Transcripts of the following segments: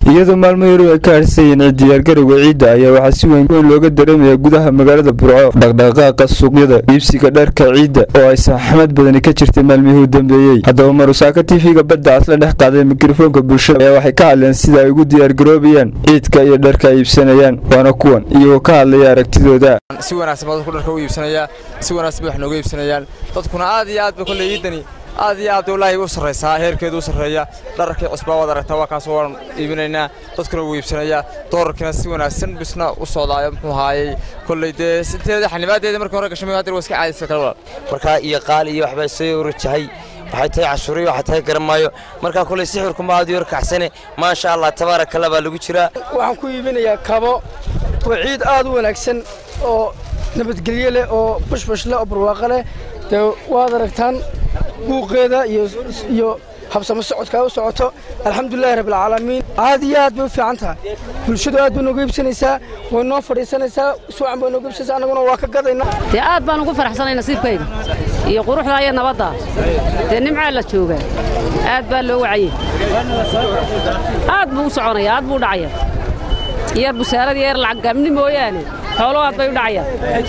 iyadoo maalmo yaru ay ka harhsayeen cid diyaargarowga ciidda ayaa waxaa si weyn weyn looga dareemaya gudaha magaalada burco dhaqdhaqaaqa suuqyada iibsiga dharka ciidda oo ay saxmad badani ka jirtay maalmihii u dambeeyey haddaba marusaaka tv-ga badda asla dhex qaaday mikrofoonka bulshada ayaa waxay ka hadleen sida ay ugu diyaargaroobayaan ciidka iyo dharka ay iibsanayaan waana kuwan iyagoo ka hadlaya aragtidooda si wanaagsan baa dadku dharka u iibsanayaa si wanaagsan bay wax nooga iibsanayaan dadkuna aad iyo aad ba kolley ciidani aad iyo aad wallaahi u sarraysaa heerkeedu u sarreeya dhararkii cusbaa waad aragtaa waa kaasoo waan iibinaynaa dadkuna wuu iibsanayaa doolarkiina si wanaagsan bisna u socdaayo muxuu haayay kolley dee sinteeda xanibaadeeda markii hore gashamay haddana waa iska caadaysa kale walaal markaa iyo qaali iyo waxbaa soo rajahay waxay tahay cashuuriyo waxay tahay garan maayo markaa kolley sixirkuma aad iyo kacsane maasha allah tabaaraka allah baa lagu jiraa waxaan ku iibinayaa kabo waa ciid aad u wanaagsan oo nabadgelyo leh oo bushbush leh oo barwaaqo leh dee waad aragtaan buuqeeda iyo habsamo socodkaa u socoto alxamdulilahi rabbilcaalamiin aad iyo aad bay u fiican tahay bulshadu aad bay nooga iibsanaysaa way noo fadhiisanaysaa suwacan bay nooga iibsanaysaa annaguna waa ka gadaynaa dee aad baan ugu faraxsanay nasiibkayga iyo quruxdaa iyo nabadda dee nimcaa la joogaa aad baa loo wacayey aad buu u soconaya aad buu u dhacaya yar busaarada yar lacag gaabni mooyaane xoolo aad bay u dhacayaan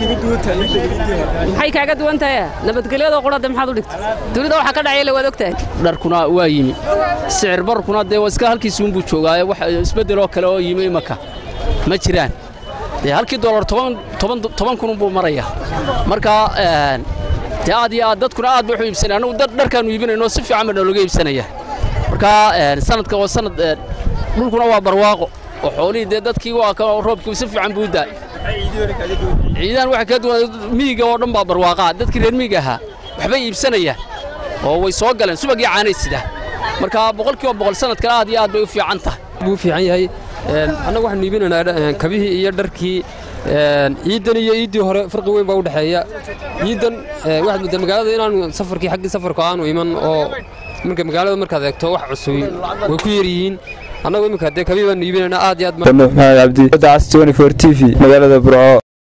maxay kaaga duwan tahay nabadgelyadoo qurade maxaad u dhigta dunida waxa ka dhacaya la waad ogtahay dharkuna waa yimi sicir barkuna dee iska halkiisuunbuu joogaaye wax isbeddeloo kale oo yimi imaka ma jiraan dee halkii dollar toban kununbuu maraya marka dee aad iyo aad dadkuna aad bay wax u iibsanaya annagu dharkaannu iibinayno si fiican baa noolaga iibsanaya marka sanadka waa sanad dhulkuna waa barwaaqo oo xoolihii dee dadkii waa ka roobkii si fiican buu u daay ciidahan waxa ka duwan miyiga oo dhan baa barwaaqaa dadkii reer miyiga ahaa waxbay iibsanayaan oo way soo galeen subagii caanay sidaa marka boqolkiiba boqol sanadkan aad iyo aad bay u fiican tahay buu fiican yahay annagu waxaanu iibinaynaa kabihii iyo dharkii ciiddan iyo iiddii hore farqi weyn baa u dhexeeya ciiddan waxaad muddaa magaalada inaanu safarkii xaggii safarku aanu iman oo marka magaalada markaad eegto wax cusubi way ku yar yihiin annagu iminka dee kabii baanu iibinaynaa aad iyo aad maxamed cabdi badda cas t t v magaalada burco